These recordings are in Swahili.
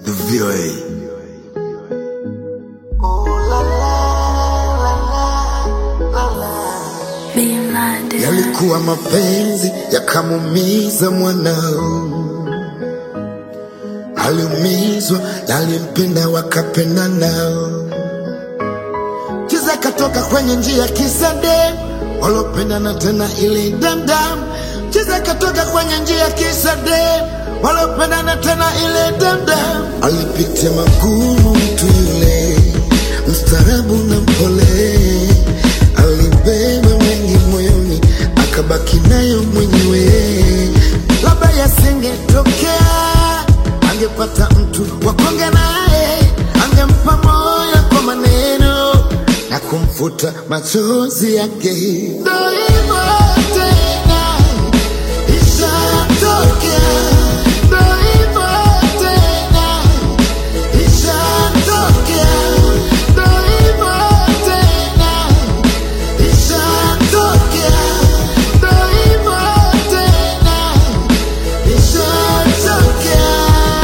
The VOA. Yalikuwa mapenzi yakamumiza mwanao, aliumizwa na alimpenda wakapenda nao. Kiza katoka kwenye njia kisa dem walopendana tena ili damdam. Kiza katoka kwenye njia kisa dem walopendana tena ili damdam. Alipitia magumu mtu yule, mstaarabu na mpole, alibeba mengi moyoni, akabaki nayo mwenyewe. Labda yasingetokea, angepata mtu wa kuongea naye, angempa moyo kwa maneno na kumfuta machozi yake. Ndo hivyo tena, ishatokea. Ndo hivyo tena, ishatokea. Ndo hivyo tena, ishatokea. Ndo hivyo tena, ishatokea.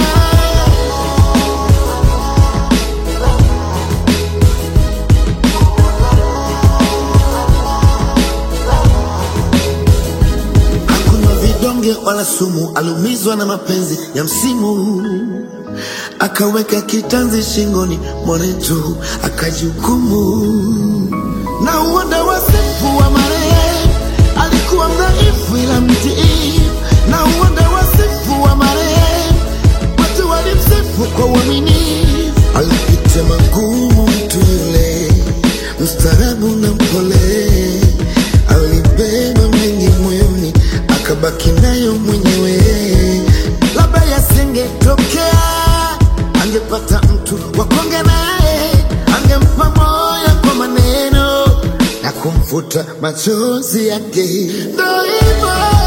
Hakuna vidonge wala sumu, aliumizwa na mapenzi ya msimu, akaweka kitanzi shingoni mwanetu, akajihukumu na uoda wasifu wa marehemu. Alikuwa mdhaifu ila mtii, na uoda wasifu wa marehemu, watu walimsifu kwa uaminifu. Alipitia magumu mtu yule, mstaarabu na mpole, alibeba mengi moyoni, akabaki nayo mwenyewe. Labda yasingetokea, angepata mtu wa kuongea naye, angempa moyo kwa maneno na kumfuta machozi yake. Ndo hivyo